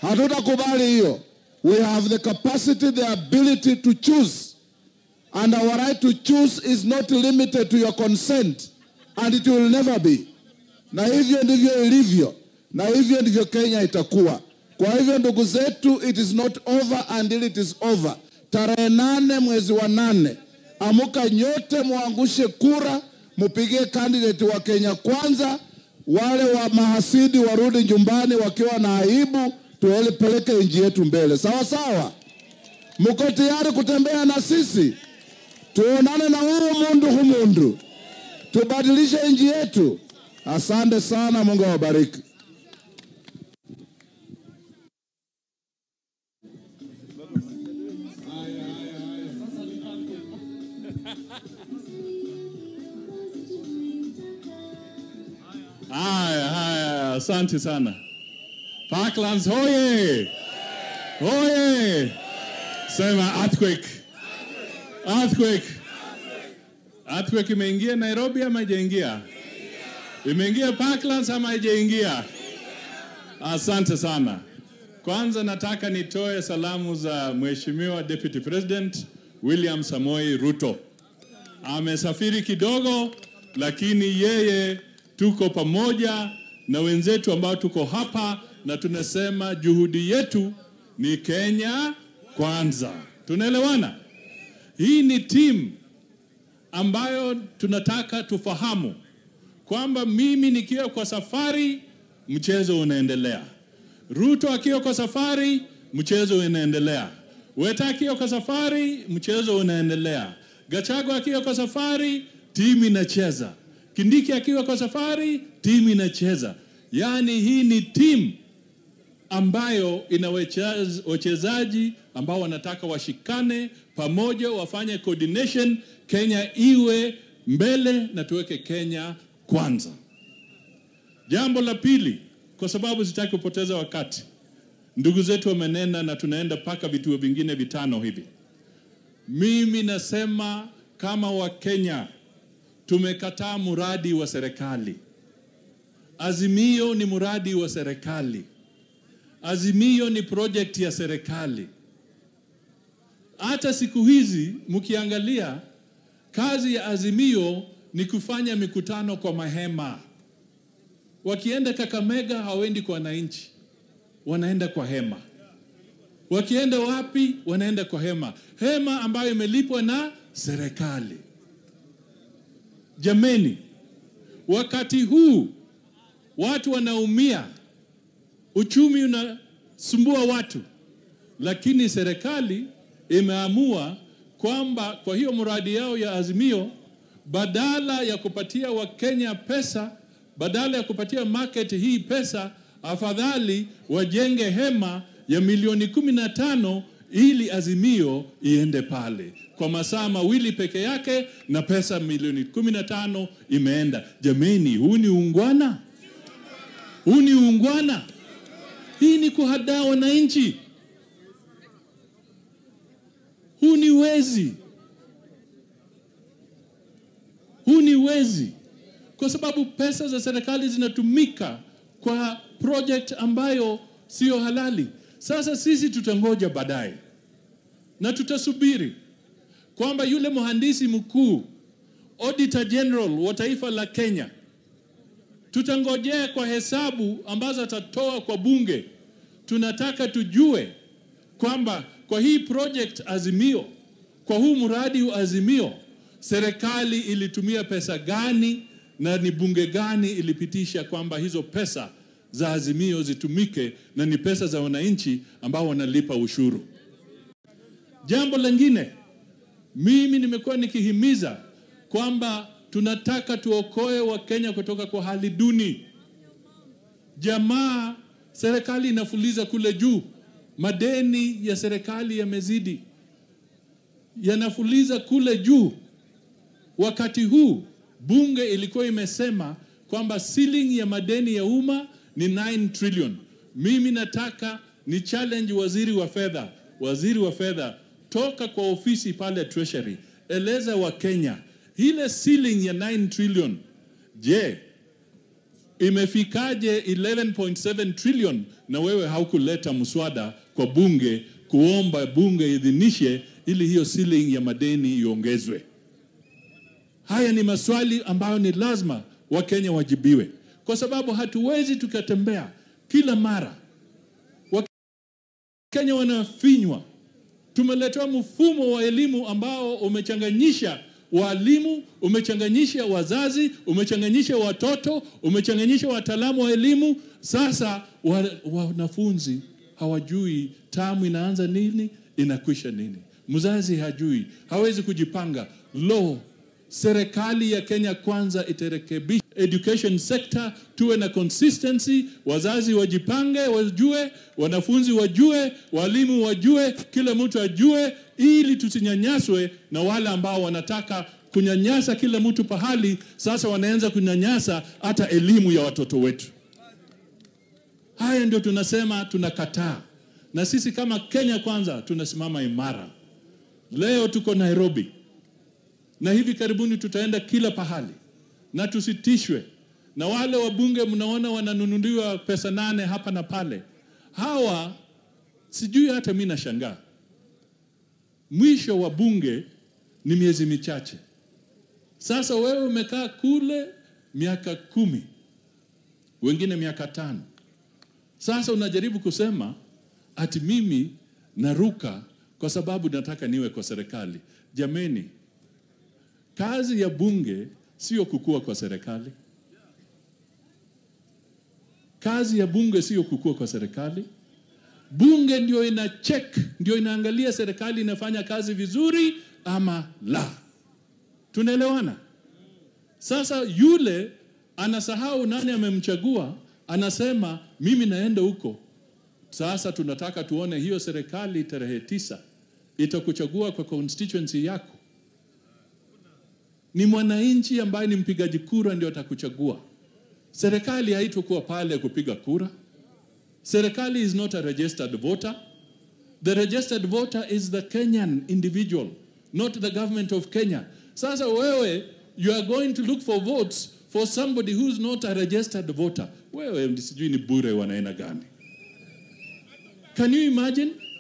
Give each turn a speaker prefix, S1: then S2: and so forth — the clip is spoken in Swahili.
S1: Hatutakubali hiyo. We have the capacity, the ability to choose. And our right to choose is not limited to your consent. And it will never be. Na hivyo ndivyo ilivyo. Na hivyo ndivyo Kenya itakuwa. Kwa hivyo ndugu zetu, it is not over until it is over. Tarehe nane mwezi wa nane, amuka nyote muangushe kura, mupigie candidate wa Kenya kwanza. Wale wa mahasidi warudi nyumbani wakiwa na aibu, tuelepeleke nchi yetu mbele. Sawa sawa, mko tayari kutembea na sisi? Tuonane na huu mundu humundu, tubadilishe nchi yetu. Asante sana, Mungu awabariki.
S2: Haya, haya, asante sana. Parklands hoye! Hoye! Sema earthquake. Earthquake. Earthquake imeingia Nairobi ama haijaingia? Imeingia Parklands ama haijaingia? Asante sana. Kwanza nataka nitoe salamu za Mheshimiwa Deputy President William Samoi Ruto. Amesafiri kidogo, lakini yeye tuko pamoja na wenzetu ambao tuko hapa na tunasema juhudi yetu ni Kenya kwanza. Tunaelewana? Hii ni timu ambayo tunataka tufahamu kwamba mimi nikiwa kwa safari, mchezo unaendelea. Ruto akiwa kwa safari, mchezo unaendelea. Weta akiwa kwa safari, mchezo unaendelea. Gachagua akiwa kwa safari, timu inacheza. Kindiki akiwa kwa safari, timu inacheza. Yaani hii ni timu ambayo ina wacheza- wachezaji ambao wanataka washikane pamoja, wafanye coordination, Kenya iwe mbele na tuweke Kenya kwanza. Jambo la pili, kwa sababu sitaki kupoteza wakati, ndugu zetu wamenena na tunaenda mpaka vituo vingine vitano hivi. Mimi nasema kama Wakenya tumekataa mradi wa serikali. Azimio ni mradi wa serikali. Azimio ni project ya serikali. Hata siku hizi mkiangalia, kazi ya Azimio ni kufanya mikutano kwa mahema. Wakienda Kakamega hawaendi kwa wananchi, wanaenda kwa hema. Wakienda wapi? Wanaenda kwa hema, hema ambayo imelipwa na serikali. Jameni, wakati huu watu wanaumia, uchumi unasumbua watu, lakini serikali imeamua kwamba kwa hiyo mradi yao ya Azimio, badala ya kupatia Wakenya pesa, badala ya kupatia market hii pesa, afadhali wajenge hema ya milioni kumi na tano ili Azimio iende pale kwa masaa mawili peke yake, na pesa milioni kumi na tano imeenda. Jameni, huu ni ungwana? Huu ni ungwana? Hii ni kuhadaa wananchi. Huu ni wezi, huu ni wezi, kwa sababu pesa za serikali zinatumika kwa project ambayo sio halali. Sasa sisi tutangoja baadaye na tutasubiri kwamba yule mhandisi mkuu Auditor General wa taifa la Kenya, tutangojea kwa hesabu ambazo atatoa kwa bunge. Tunataka tujue kwamba kwa hii project Azimio, kwa huu mradi wa Azimio, serikali ilitumia pesa gani na ni bunge gani ilipitisha kwamba hizo pesa za Azimio zitumike na ni pesa za wananchi ambao wanalipa ushuru. Jambo lingine, mimi nimekuwa nikihimiza kwamba tunataka tuokoe Wakenya kutoka kwa hali duni. Jamaa, serikali inafuliza kule juu, madeni ya serikali yamezidi, yanafuliza kule juu. Wakati huu bunge ilikuwa imesema kwamba ceiling ya madeni ya umma ni 9 trillion. Mimi nataka ni challenge waziri wa fedha, waziri wa fedha, toka kwa ofisi pale Treasury, eleza wa Kenya ile ceiling ya 9 trillion, je, imefikaje 11.7 trillion na wewe haukuleta mswada kwa bunge kuomba bunge idhinishe ili hiyo ceiling ya madeni iongezwe? Haya ni maswali ambayo ni lazima Wakenya wajibiwe, kwa sababu hatuwezi tukatembea kila mara Wakenya wanafinywa. Tumeletewa mfumo wa elimu ambao umechanganyisha walimu, umechanganyisha wazazi, umechanganyisha watoto, umechanganyisha wataalamu wa elimu. Sasa wa- wanafunzi hawajui tamu inaanza nini, inakwisha nini. Mzazi hajui, hawezi kujipanga. Lo, serikali ya Kenya kwanza itarekebisha education sector, tuwe na consistency, wazazi wajipange, wajue, wanafunzi wajue, walimu wajue, kila mtu ajue, ili tusinyanyaswe na wale ambao wanataka kunyanyasa kila mtu pahali. Sasa wanaanza kunyanyasa hata elimu ya watoto wetu. Haya ndio tunasema tunakataa, na sisi kama Kenya kwanza tunasimama imara. Leo tuko Nairobi na hivi karibuni tutaenda kila pahali, na tusitishwe na wale wabunge mnaona wananunuliwa pesa nane hapa na pale. Hawa sijui, hata mi nashangaa, mwisho wa bunge ni miezi michache. Sasa wewe umekaa kule miaka kumi, wengine miaka tano. Sasa unajaribu kusema ati mimi naruka kwa sababu nataka niwe kwa serikali. Jameni, kazi ya bunge sio kukua kwa serikali. Kazi ya bunge sio kukua kwa serikali. Bunge ndio ina check, ndio inaangalia serikali inafanya kazi vizuri ama la. Tunaelewana? Sasa yule anasahau nani amemchagua, anasema mimi naenda huko. Sasa tunataka tuone hiyo serikali tarehe tisa itakuchagua kwa constituency yako. Ni mwananchi ambaye ni mpigaji kura ndio atakuchagua. Serikali haitokuwa pale kupiga kura. Serikali is not a registered voter. The registered voter is the Kenyan individual, not the government of Kenya. Sasa wewe, you are going to look for votes for somebody who's not a registered voter. Wewe sijui ni bure wanaena gani? Can you imagine?